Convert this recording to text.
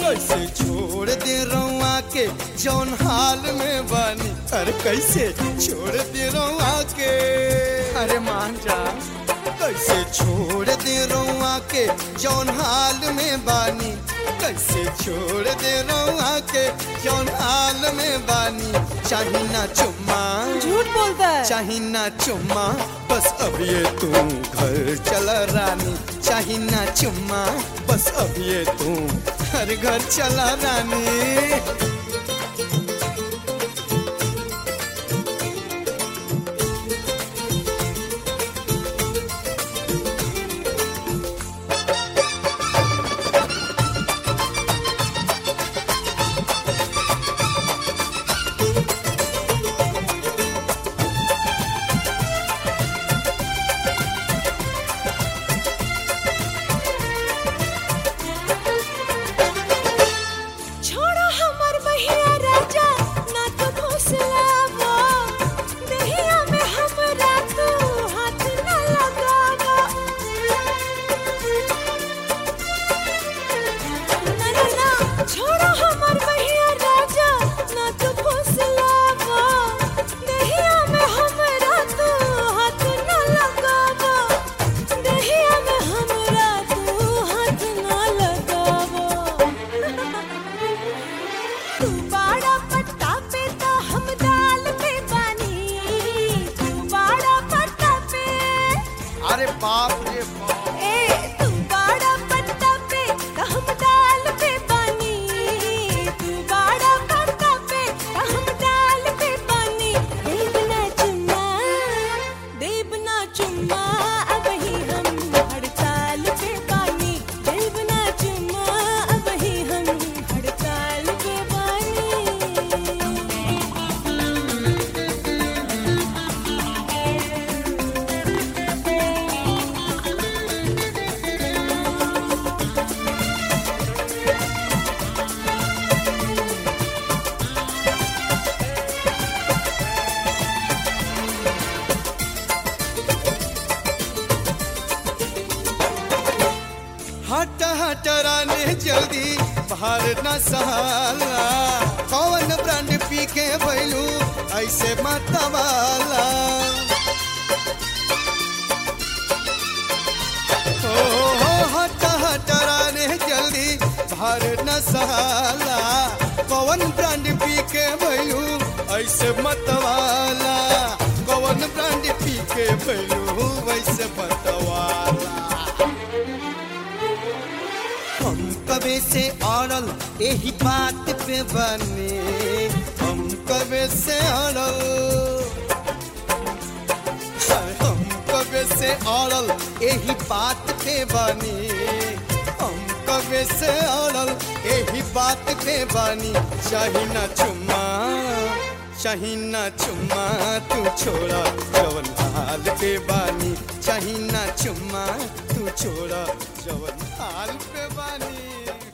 कैसे छोड़ दे रउआ के जौन हाल में बानी अरे कैसे छोड़ दे रउआ के अरे मान जा कैसे छोड़ दे रउआ के जौन हाल में बानी कैसे छोड़ दे रउआ के जौन हाल में बानी चाही ना चुम्मा झूठ बोलता है चाही ना चुम्मा बस अब ये तू घर चला रानी चाही ना चुम्मा बस अब ये तू हर घर चला रानी छोड़ो हमर बहिया राजा ना तो फुसलावा दहिया में हमरा तू हाथ ना लगावा ना ना ना छोड़ो हमर बहिया राजा ना तो फुसलावा दहिया में हमरा तू हाथ ना लगावा दहिया में हमरा तू हाथ ना लगावा तू बाड़ा पट्टा पे तो हम दाल पे बानी तू बाड़ा पट्टा पे अरे बाप रे बाप ए तू बाड़ा पट्टा पे तो हम दाल पे बानी तू बाड़ा पट्टा पे तो हम दाल पे बानी देव ना चुम्मा देव ना चुम्मा अब ही हम हड़ताल पे बानी देव ना चुम्मा अब ही हम हड़ताल पे बानी हट हट राने जल्दी बाहर न सहाला कौन ब्रांड पी के भैलू ऐसे मतवाला हो हो हट हट राने जल्दी बाहर न सहाला कौन ब्रांड पी के भैलू ऐसे मतवाला कौन ब्रांड पी के भैलू वैसे मतवाला हम कबे से अड़ल यही बात पे बने हम कबे से अड़ल हाय, हम कबे से अड़ल यही बात पे बने हम कबे से अड़ल यही बात पे बनी चाही ना चुम्मा चाही ना चुम्मा तू छोड़ा जवन हाल पे बानी चाही ना चुम्मा तू छोड़ा जवन हाल पे बानी